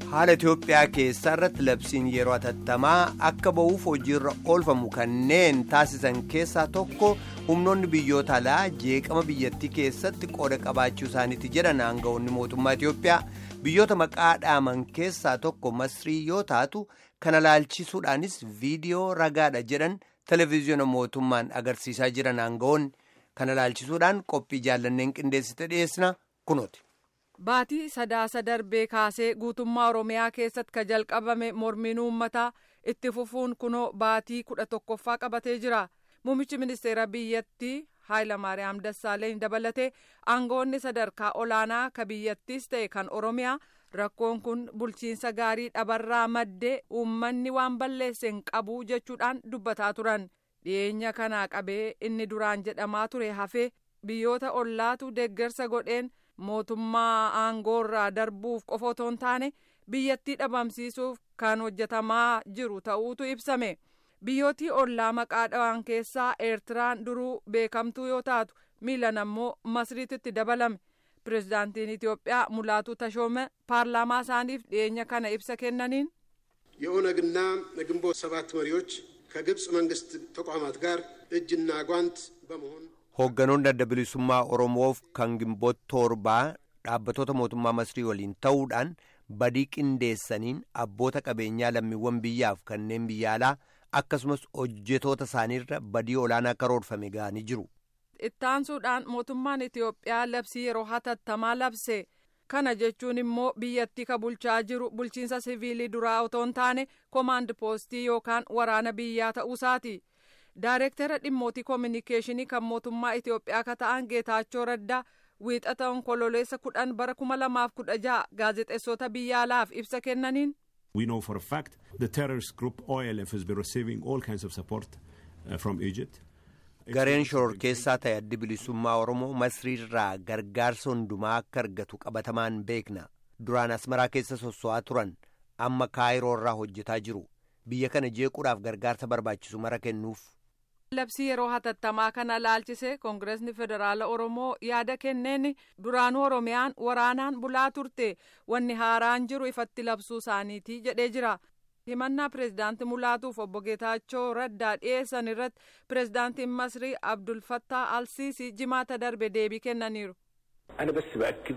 haala Itoophiyaa keessaa irratti labsiin yeroo hatattamaa akka ba'uuf hojiirra oolfamu kanneen taasisan keessaa tokko humnoonni biyyoota alaa jeeqama biyyattii keessatti qooda qabaachuu isaaniiti jedhan aangawoonni mootummaa Itoophiyaa biyyoota maqaa dhaaman keessaa tokko masrii yoo taatu kana laalchisuudhaanis viidiyoo ragaadha jedhan televezyiina mootummaan agarsiisaa jiran aangawoonni kana laalchisuudhaan qophii jaallanneen qindeessite dhiyeessina kunooti. Baatii sadaasa darbee kaasee guutummaa Oromiyaa keessatti ka jalqabame mormiin uummataa itti fufuun kunoo baatii kudha tokkoffaa qabatee jira. Muummichi ministeera biyyattii Haayilamaariyaam Dassaaleny dabalatee aangawoonni sadarkaa olaanaa ka biyyattiis ta'e kan Oromiyaa rakkoon kun bulchiinsa gaarii dhabarraa maddee uummanni waan balleesse hin qabu jechuudhaan dubbataa turan. Dhiyeenya kanaa qabee inni duraan jedhamaa ture hafee biyyoota ollaatu deeggarsa godheen. mootummaa aangoorraa darbuuf qofa otoo hin taane biyyattii dhabamsiisuuf kan hojjetamaa jiru ta'uutu ibsame biyyootii ollaa maqaa dhawaan keessaa eertiraan duruu beekamtuu yoo taatu miilan ammoo masriititti dabalame pirezidaantiin itiyoophiyaa mulaatu tashoome paarlaamaa isaaniif dhiyeenya kana ibsa kennaniin የኦነግና የግንቦት ሰባት መሪዎች ከግብፅ መንግስት ተቋማት ጋር እጅና ጓንት በመሆን hoogganoonni adda bilisummaa oromoof kan gimboot torbaa dhaabbatoota mootummaa masrii waliin ta'uudhaan badii qindeessaniin abboota qabeenyaa lammiiwwan biyyaaf kanneen biyya alaa akkasumas hojjetoota isaaniirra badii olaanaa karoorfame ga'anii jiru. ittaansuudhaan mootummaan itiyoophiyaa labsii yeroo hatattamaa labse kana jechuun immoo biyyattii ka bulchaa jiru bulchiinsa siviilii duraa otoo hin taane koomaand poostii yookaan waraana biyyaa ta'uusaati. Daarektara dhimmootii koominikeeshinii kan mootummaa Itiyoophiyaa ka ta'an Geetaachoo Raddaa wiixata onkololeessa kudhan bara kuma lamaaf kudha jaha gaazexeessota biyya alaaf ibsa kennaniin. We know for a fact the terrorist group OLF has been receiving all kinds of support uh, from Egypt. Gareen shororkeessaa ta'e addi bilisummaa Oromoo Masriirraa gargaarsa hundumaa akka argatu qabatamaan beekna. Duraan Asmaraa keessa sosso'aa turan amma Kaayiroorraa hojjetaa jiru. Biyya kana jeequudhaaf gargaarsa barbaachisu mara kennuuf. labsii yeroo hatattamaa kana laalchise koongireesni federaala oromoo yaada kenneen duraanuu oromiyaan waraanaan bulaa turte wanni haaraan jiru ifatti labsuu isaaniiti jedhee jira himannaa pireezidaanti mulaatuuf obbo geetaachoo raddaa dhiyeessan irratti pireezidaantiin masrii abdulfattaa alsiisii jimaata darbe deebii kennaniiru. أنا بس بأكد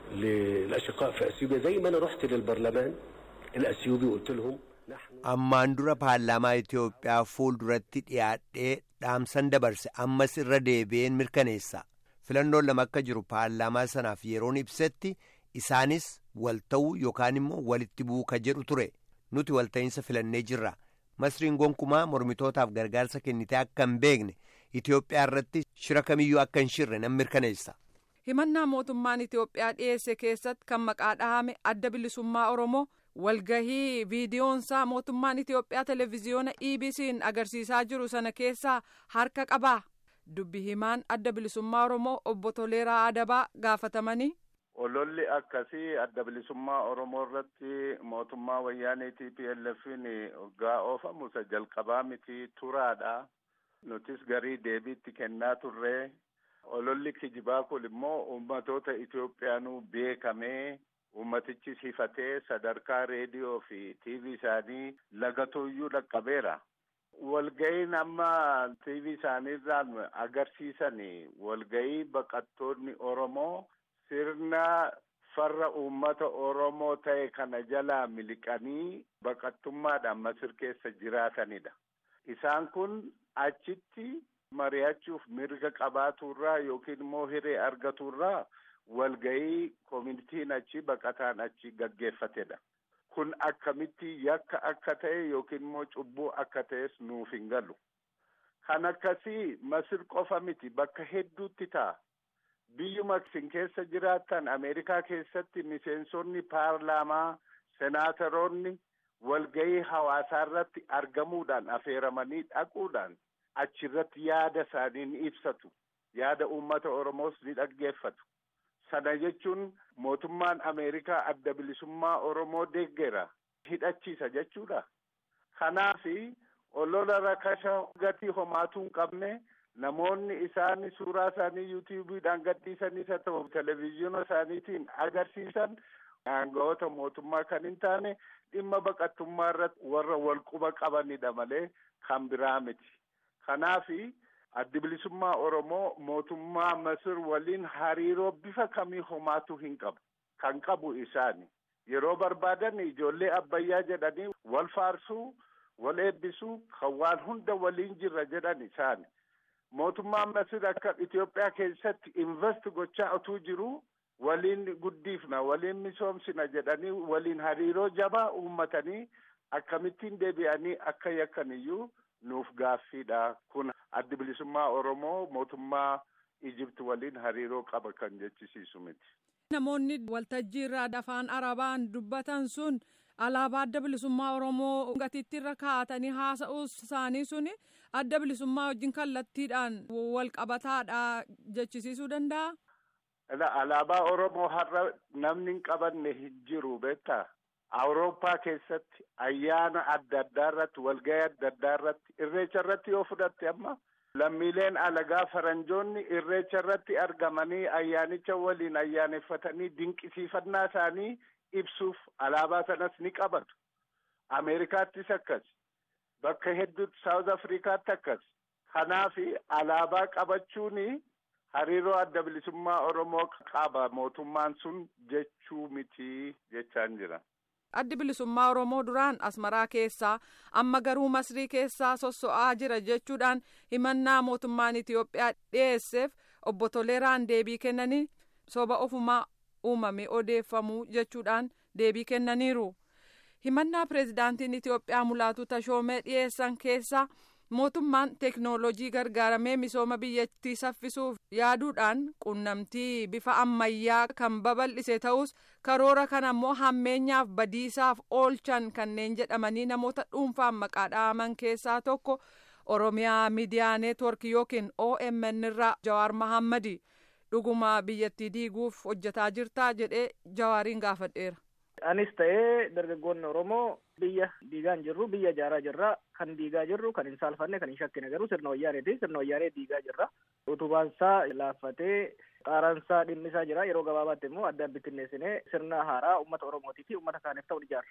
للأشقاء في أثيوبيا زي ما أنا رحت للبرلمان الأثيوبي وقلت لهم ammaan dura paarlaamaa Itiyoophiyaa fuulduratti dhiyaadhee dhaamsan dabarse ammas irra deebi'een mirkaneessa filannoon lama akka jiru paarlaamaa sanaaf yeroon ibsetti isaanis wal ta'uu yookaan immoo walitti bu'uu ka jedhu ture nuti walta'iinsa filannee jirra masriin gonkumaa mormitootaaf gargaarsa kennitee akka hin beekne Itiyoophiyaa irratti shira kamiyyuu akka hin shirre nan mirkaneessa. himannaa mootummaan Itiyoophiyaa dhiyeesse keessatti kan maqaa dhahame adda bilisummaa Oromoo. walgahii viidiyoonsaa mootummaan Itiyoophiyaa televezyiyoona EBC'n agarsiisaa jiru sana keessaa harka qabaa dubbi himaan adda bilisummaa Oromoo obbo Toleeraa Adabaa gaafatamanii. Ololli akkasii adda bilisummaa Oromoo irratti mootummaa wayyaanee TPLF'n hoggaa oofamu isa jalqabaa miti turaadha. Nutis garii deebiitti kennaa turre. Ololli kijibaa kun immoo uummatoota Itoophiyaanuu beekamee. ummatichis hifatee sadarkaa reediyoo fi tiivii isaanii lagatuyyuu dhaqqabeera. Walga'iin amma tiivii isaaniirraan agarsiisan walga'ii baqattoonni Oromoo sirna farra uummata Oromoo ta'e kana jalaa miliqanii baqattummaadhaan Masir keessa jiraatanidha. Isaan kun achitti mari'achuuf mirga qabaaturraa yookiin immoo hiree argaturraa walga'ii koominitiin achi baqataan achi gaggeeffatedha. Kun akkamitti yakka akka ta'e yookiin immoo cubbuu akka ta'es nuuf hin galu. Kan akkasii Masir qofa miti bakka hedduutti ta'a. Biyyuma isin keessa jiraattan Ameerikaa keessatti miseensonni paarlaamaa, senaataroonni walga'ii hawaasaa irratti argamuudhaan affeeramanii dhaquudhaan achirratti yaada isaanii ni ibsatu. Yaada uummata Oromoos ni dhaggeeffatu. Sana jechuun mootummaan Ameerikaa adda bilisummaa Oromoo deeggera hidhachiisa jechuudha. Kanaafi olola rakasha gatii homaatuu hin qabne namoonni isaan suuraa isaanii yuutuubiidhaan gadhiisanis haa ta'u televezyiina isaaniitiin agarsiisan aangawoota mootummaa kan hin taane dhimma baqattummaa irratti warra wal quba qabanidha malee kan biraa miti. Kanaafi addi bilisummaa Oromoo mootummaa Masir waliin hariiroo bifa kamii homaatu hin qabu. Kan qabu isaani. Yeroo barbaadan ijoollee abbayyaa jedhanii wal faarsuu, wal eebbisuu, kan waan hunda waliin jirra jedhan isaani. Mootummaan Masir akka Itoophiyaa keessatti invest gochaa otuu jiru waliin guddifna, waliin misoomsina jedhanii waliin hariiroo jabaa uummatanii akkamittiin deebi'anii akka yakkaniyyuu nuuf gaaffiidha. Kun addi bilisummaa Oromoo mootummaa Ijipti waliin hariiroo qaba kan jechisiisu miti. Namoonni waltajjii irraa afaan Arabaan dubbatan sun alaabaa adda bilisummaa Oromoo gatiittiirra kaa'atanii haasa'uu isaanii suni adda bilisummaa wajjin kallattiidhaan wal qabataadha jechisiisuu danda'a. Alaabaa Oromoo har'a namni hin qabanne hin jiru beektaa? Awurooppaa keessatti ayyaana adda addaa irratti walgahii adda addaa irratti irreecha irratti yoo fudhatte amma lammiileen alagaa faranjoonni irreecha irratti argamanii ayyaanicha waliin ayyaaneffatanii dinqisiifannaa isaanii ibsuuf alaabaa sanas ni qabatu. Ameerikaattis akkas. Bakka hedduutti Saawuz Afrikaatti akkas. Kanaafi alaabaa qabachuuni hariiroo adda bilisummaa Oromoo qaba mootummaan sun jechuu miti jechaan jira. Addi bilisummaa Oromoo duraan Asmaraa keessaa amma garuu Masrii keessaa sosso'aa jira jechuudhaan himannaa mootummaan Itiyoophiyaa dhiyeesseef obbo Toleeraan deebii kennanii soba ofumaa uumame odeeffamuu jechuudhaan deebii kennaniiru. Himannaa pireezidaantiin Itiyoophiyaa Mulaatu Tashoomee dhiyeessan keessaa mootummaan teeknooloojii gargaaramee misooma biyyattii saffisuuf yaaduudhaan qunnamtii bifa ammayyaa kan babal'ise ta'us karoora kana immoo hammeenyaaf badiisaaf oolchan kanneen jedhamanii namoota dhuunfaan maqaa dha'aman keessaa tokko oromiyaa miidiyaa neetwork yookiin omn irraa jawaar mahammadi dhuguma biyyattii diiguuf hojjetaa jirtaa jedhee jawaariin gaafadheera. Anis ta'ee dargaggoonni Oromoo biyya diigaa hin jirru biyya ijaaraa jirra kan diigaa jirru kan hin saalfanne kan hin shakkine garuu sirna wayyaaneeti sirna wayyaanee diigaa jirra utubaansaa laaffatee xaaraansaa dhimmisaa jira yeroo gabaabaatti immoo adda bittinneessinee sirna haaraa uummata Oromootii fi uummata kaaniif ta'u ijaarra.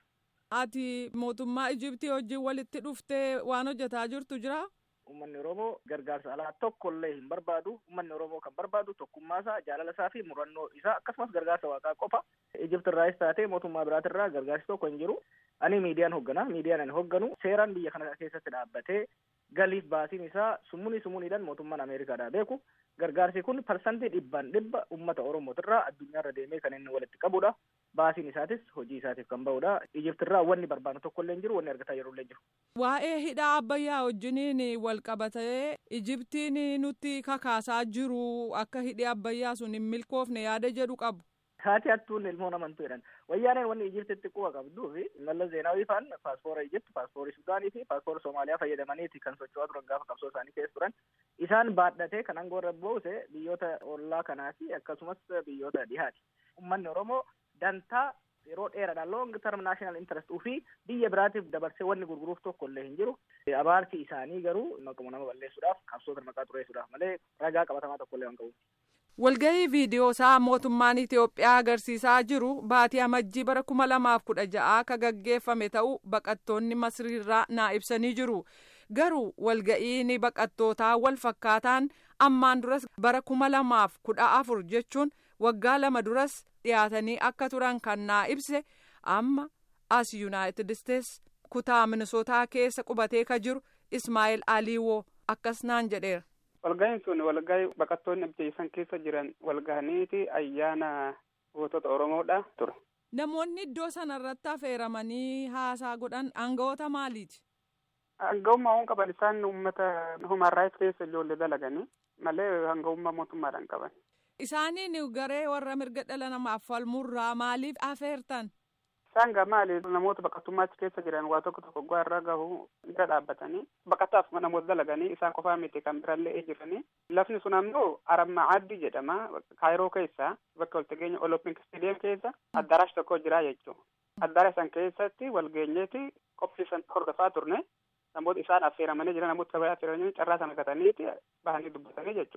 Ati mootummaa Ijiptii wajjin walitti dhuftee waan hojjetaa jirtu jira? Uummanni Oromoo gargaarsa alaa tokko illee hin barbaadu. Uummanni Oromoo kan barbaadu tokkummaa isaa, jaalala isaa fi murannoo isaa akkasumas gargaarsa waaqaa qofa. Ijipti irraas taatee mootummaa biraati irraa gargaarsi tokko hin jiru. Ani miidiyaan hoggana. Miidiyaan ani hogganu seeraan biyya kana keessatti dhaabbatee galiif baasiin isaa summunii summuniidhaan mootummaan Ameerikaadhaa beeku. Gargaarsi kun parsantii dhibbaan dhibba uummata Oromootirraa addunyaarra deemee kan inni walitti qabudha. Baasiin isaatis hojii isaatiif kan bahudha. Ijiptirraa wanni barbaadu tokko illee hin jiru, wanni argataa yeroo illee jiru. Waa'ee hidhaa abbayyaa wajjiniin wal qabatee Ijiptiin nutti kakaasaa jiru akka hidhi abbayyaa sun hin milkoofne yaada jedhu qabu. Haati hattuun ilmoo namantu jedhan. Wayyaaneen wanni Ijiptitti quba qabduu fi Mallas Zeenaawii faan paaspoora Ijipti, paaspoora Sudaanii fi paaspoora Soomaaliyaa fayyadamaniiti kan socho'aa turan gaafa qabsoo isaanii keessa turan. Isaan baadhatee kan aangoo irra buuse biyyoota ollaa kanaa fi akkasumas biyyoota dhihaati. Uummanni Oromoo dantaa yeroo dheeraadhaan long term national interest ofii biyya biraatiif dabarsee wanni gurguruuf tokko illee hin jiru. Abaarsi isaanii garuu maquma nama balleessuudhaaf qabsoota maqaa xureessuudhaaf malee ragaa qabatamaa tokko illee waan qabuuf. Walgahii viidiyoo isaa mootummaan Itiyoophiyaa agarsiisaa jiru baatii amajjii bara kuma lamaaf kudha ja'aa akka gaggeeffame ta'uu baqattoonni Masriirraa naa ibsanii jiru. Garuu walga'iin baqattootaa wal fakkaataan ammaan duras bara kuma lamaaf kudha afur jechuun waggaa lama duras dhiyaatanii akka turan kan naa ibse amma as yuunaayitid isteets kutaa minisootaa keessa qubatee ka jiru Ismaa'eel Aliiwoo akkas naan jedheera. Walga'iin sun walgahii baqattoonni biyya keessa jiran walgahaniiti ayyaana gootota Oromoodha ture. Namoonni iddoo sanarratti affeeramanii haasaa godhan aangawoota maaliiti? Aangawummaa waan qaban isaan uummata human rights keessa ijoollee dalaganii malee aangawummaa mootummaadhaan qaban. Isaaniin garee warra mirga dhala namaaf falmurraa maaliif affeertan? Isaan gaa maali namoota baqattummaatti keessa jiran waa tokko tokko gaa irra gahu irra dhaabbatanii baqataaf namoota dalaganii isaan qofaa miti kan birallee jiranii lafni sun ammoo aramma addi jedhama kaayiroo keessa bakka waltageenya olompik stadium keessa addaarash tokko jira jechuudha. Addaara san keessatti walgeenyeeti qophii san hordofaa turne namoota isaan affeeramanii jiran namoota kabaya affeeramanii carraa sana gataniiti bahanii dubbatanii jechuudha.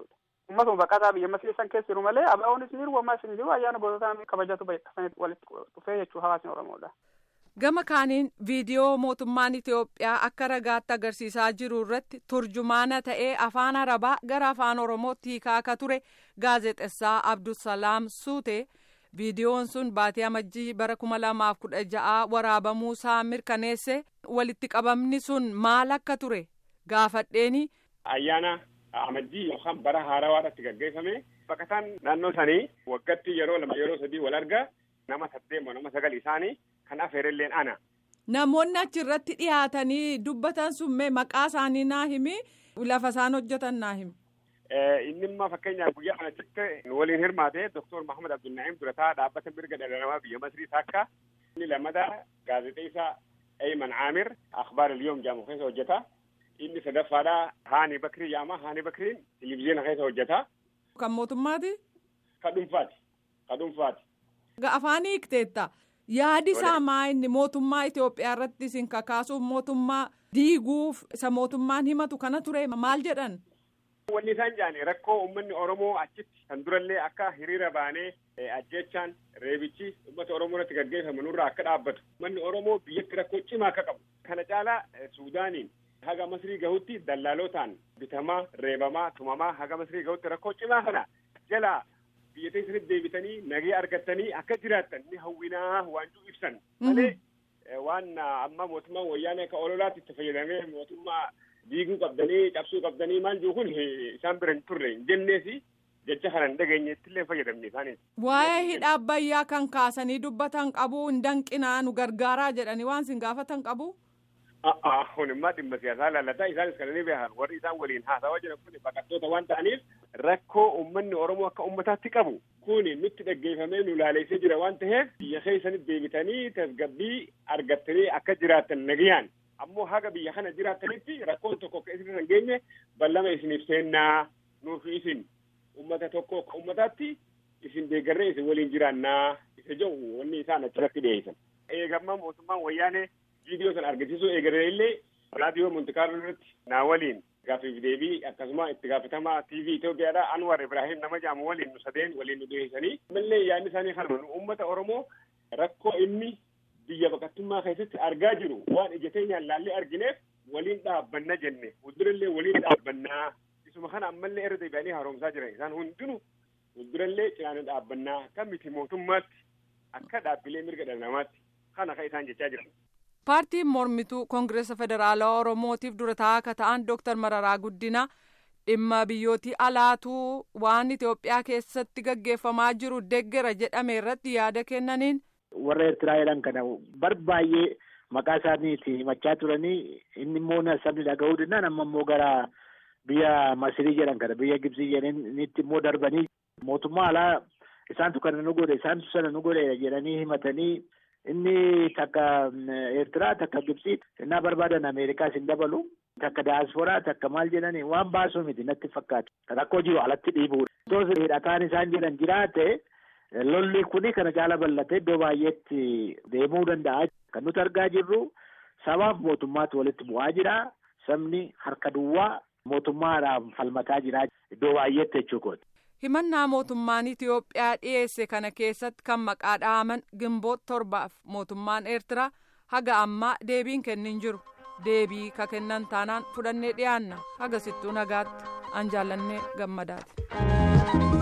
ummatuma baqataa biyya masrii san keessa jiru malee abaa'oonis ni jiru ammas hin jiru ayyaana goototaa kabajatu bayyaqasanitti walitti dhufee jechuu hawaasni oromoodha. gama kaaniin viidiyoo mootummaan itiyoophiyaa akka ragaatti agarsiisaa jiru irratti turjumaana ta'ee afaan arabaa gara afaan oromootti hiikaa akka ture gaazexessaa abdusalaam suute viidiyoon sun baatii amajjii bara kuma lamaaf kudha ja'aa waraabamuusaa mirkaneesse walitti qabamni sun maal akka ture gaafadheeni. ayyaana amajjii yookaan bara haarawaadhaatti gaggeeffame baqataan naannoo sanii waggatti yeroo lama yeroo sadii wal arga nama saddeet moo nama sagal isaanii kan afeerelleen ana. Namoonni achirratti dhiyaatanii dubbatan sun mee maqaa isaanii naa himi lafa isaan hojjetan naa himi. Inni immoo fakkeenyaaf guyyaa kanatti waliin hirmaate Dr. Mahamad Abdulnaa'im durataa dhaabbata mirga dhala namaa biyya Masrii takka inni lammataa gaazexeessaa Ayman Aamir akhbaar al-yoom jedhamu keessa hojjeta. Inni sadaffaadhaa Haani Bakrii jedhama. Haani Bakriin televizyiina keessa hojjeta. Kan mootummaati? Ka dhuunfaati. Ka dhuunfaati. Afaan hiikteetta. Yaadi isaa maa inni mootummaa Itoophiyaa irratti isin kakaasuuf mootummaa diiguuf isa mootummaan himatu kana ture maal jedhan? Wanni isaan jedhani rakkoo uummanni Oromoo achitti kan durallee akka hiriira baanee ajjechaan reebichi uummata Oromoo irratti gaggeeffamu nurraa akka dhaabbatu. Uummanni Oromoo biyyatti rakkoo cimaa akka qabu. Kana caalaa Suudaaniin haga Masrii gahutti dallaalotaan bitamaa, reebamaa, tumamaa haga Masrii gahutti rakkoo cimaa kana jalaa biyya keessatti deebitanii nagee argattanii akka jiraattan ni hawwinaa waanjuu ibsan. Malee waan amma mootummaan wayyaanee akka ololaatti itti fayyadamee mootummaa diiguu qabdanii cabsuu qabdanii maal jiru kun isaan bira hin turre hin jenneesi jecha kana hin dhageenyeetti illee fayyadamne isaaniiti. Waa'ee hidha abbayyaa kan kaasanii dubbatan qabu hin danqinaa nu gargaaraa jedhanii waan sin gaafatan qabu. Kun immoo dhimma siyaasaa laallataa isaanis kan inni beekan warri isaan waliin haasawaa jiran kun baqattoota waan ta'aniif rakkoo uummanni Oromoo akka uummataatti qabu kun nutti dhaggeeffamee nu laaleessee jira waan ta'eef biyya keessanitti deebitanii tasgabbii argattanii akka jiraattan nagayaan ammoo haga biyya kana jiraattanitti rakkoon tokko akka isin hin geenye ballama isiniif seennaa nuufi isin uummata tokko akka uummataatti isin deeggarree isin waliin jiraannaa isa jedhu wanni isaan achirratti dhiyeessan. Eegamma mootummaan wayyaanee viidiyoo sana argisiisuu eegalee illee raadiyoo Montikaarloo irratti naa waliin gaaffiif deebii akkasuma itti gaafatamaa TV Itoophiyaadha Anwar Ibrahim nama jedhamu waliin nu sadeen waliin nu dhiyeessanii mallee yaadni isaanii kana nu uummata Oromoo rakkoo inni biyya baqattummaa keessatti argaa jiru waan ija teenyaan laallee argineef waliin dhaabbanna jenne fuuldurallee waliin dhaabbannaa isuma kana ammallee irra deebi'anii haaromsaa jiran isaan hundinuu fuuldurallee cinaana dhaabbannaa akka miti mootummaatti akka dhaabbilee mirga dhala namaatti kana kan isaan jechaa jiran. paartiin mormituu koongireesa federaalawaa oromootiif dura taa'aa akka ta'an dooktar mararaa guddina dhimma biyyootii alaatuu waan itiyoophiyaa keessatti gaggeeffamaa jiru deggera jedhame irratti yaada kennaniin. warra eertiraa jedhan kana barbaay'ee maqaa isaaniitiin himachaa turanii inni immoo sabni dhaga'uu danda'an amma immoo gara biyya masirii jedhan kana biyya gibsii jedhanitti immoo darbanii mootummaa alaa isaantu kana nu godhe isaantu sana nu godhe jedhanii himatanii inni takka eertiraa takka gibsii innaa barbaadan ameerikaas hin dabalu takka daasporaa takka maal jedhanii waan baasuu miti natti fakkaatu rakkoo jiru alatti dhiibuudha. Tos hidhataan isaan jedhan jiraate lolli kuni kana caala bal'ate iddoo baay'eetti deemuu danda'a. Kan nuti argaa jirru sabaaf mootummaatu walitti bu'aa jira. Sabni harka duwwaa mootummaadhaan falmataa jira iddoo baay'eetti jechuudha. himannaa mootummaan Itiyoophiyaa dhiyeesse kana keessatti kan maqaa dhahaman gimboot torbaaf mootummaan Eertiraa haga ammaa deebiin kennin jiru deebii ka kennan taanaan fudhannee dhiyaanna haga sittuu nagaatti an jaallannee gammadaati.